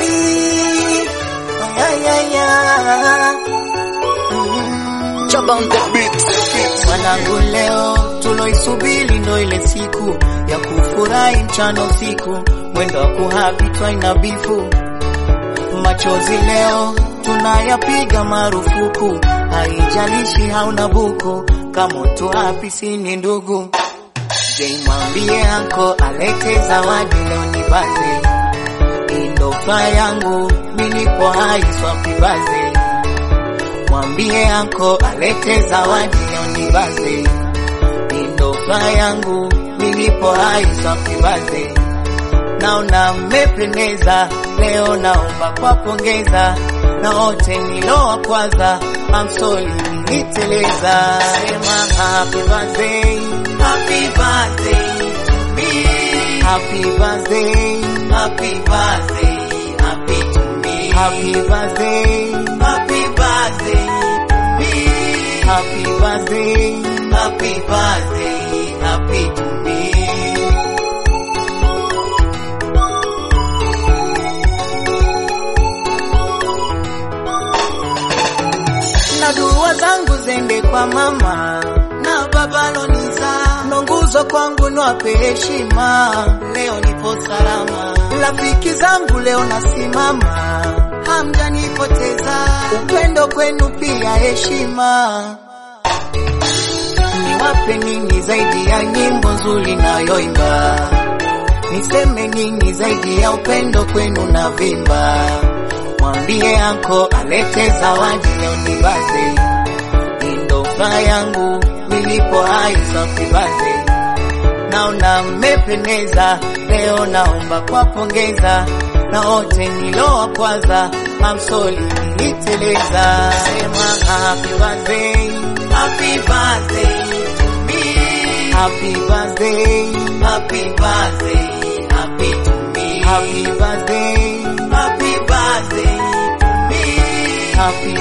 Ay, ay, ay. Mm. Chop on the beat. Mwanangu, leo tuloisubiri ndo ile siku ya kufurahi mchana usiku, mwendo wa kuhapi twaina bifu machozi leo tunayapiga marufuku, haijalishi hauna buku, kama tu hapi sini ndugu. Je, mwambie anko alete zawadi leo ni baze, indofa yangu minipo hai swapi baze. Mwambie anko alete zawadi leo ni baze, indofa yangu minipo hai swapi baze naona mmependeza leo, naomba kwa pongeza na wote nilowa kwanza, I'm sorry niliteleza. Sema happy birthday, happy birthday to me, happy birthday, happy birthday, happy to me, happy birthday, happy birthday to me, happy birthday, happy birthday, happy to me. na dua zangu zende kwa mama na baba loniza, ndo nguzo kwangu, niwape heshima. Leo nipo salama, rafiki zangu leo nasimama, hamjanipoteza. Upendo kwenu pia heshima. Niwape nini zaidi ya nyimbo nzuri nayoimba? Niseme nini zaidi ya upendo kwenu na vimba? Mwambie anko alete zawadi leo ni baze, indofa yangu nilipo hai safi baze. Naona mmependeza leo, naomba kwa pongeza na wote nilowa kwanza, I'm sorry niliteleza. Sema happy birthday, happy birthday to me, happy birthday, happy birthday, happy to me, happy birthday, happy birthday to me, happy